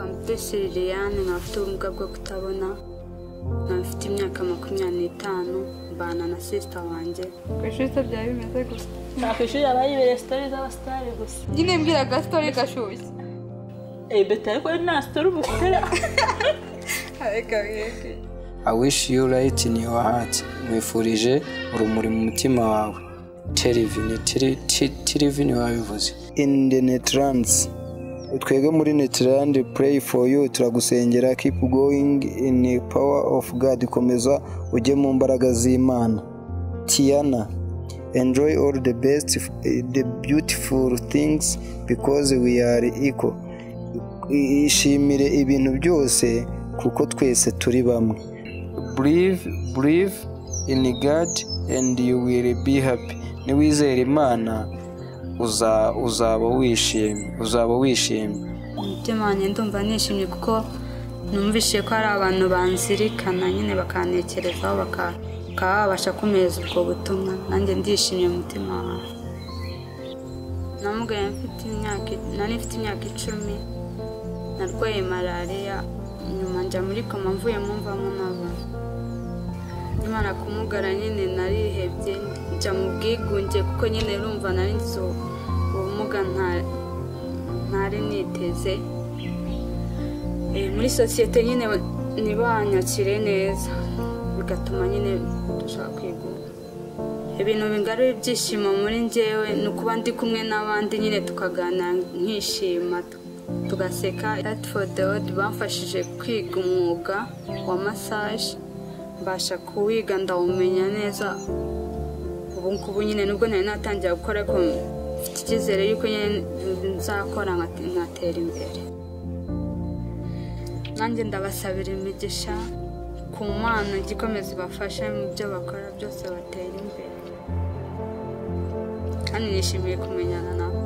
Mutesi Liliane nkaba mfite ubumuga bwo kutabona nkaba mfite imyaka makumyabiri n'itanu mbana na sisita wanjye ku ishuri se byari bimeze gusa nta ku ishuri haba hibereye sitori z'abasitari gusa nyine mbwira agasitore gashyushye eyi beti ariko nta sitori uba ukora areka mwebwe I wish you right in your heart. Nkwifurije urumuri mu mutima wawe. Terivini, terivini wabivuze. in the Netherlands. Twebwe muri Netherland pray for you turagusengera keep going in the power of God komeza ujye mu mbaraga z'Imana. Tiana enjoy all the best the beautiful things because we are equal. I- Ishimire ibintu byose kuko twese turi bamwe. Believe, believe in God and you will be happy. Niwizera Imana uza- uzaba wishimye, uzaba wishimye. umutima wanjye ndumva nishimye kuko numvishije ko hari abantu banzirikana nyine bakantekerezaho baka- bakaba babasha kumeza ubwo butumwa nanjye ndishimye mu mutima wawe namubwiye mfite imyaka nari mfite imyaka icumi narwaye malariya nyuma njya muri koma mvuye mwumvamo n'abantu imana kumugara nyine narihebye njya mu bwigunge kuko nyine urumva nari nzi ubumuga nta ntari niteze Eh, muri sosiyete nyine ntibanyakire neza bigatuma nyine dushaka kwigura ibintu bingara ibyishimo muri njyewe ni ukuba ndi kumwe n'abandi nyine tukaganira nkishima tu- tugaseka Art for the World bamfashije kwiga umwuga wa massage mbasha kuwiga ndawumenya neza ubu ngubu nyine nubwo nari natangira gukora ariko mfite icyizere yuko nyine nzakora nkate- nkatera imbere nanjye ndabasabira imigisha ku mana ijya ikomeza ibafashe mu byo bakora byose batera imbere kandi nishimiye kumenyana nabo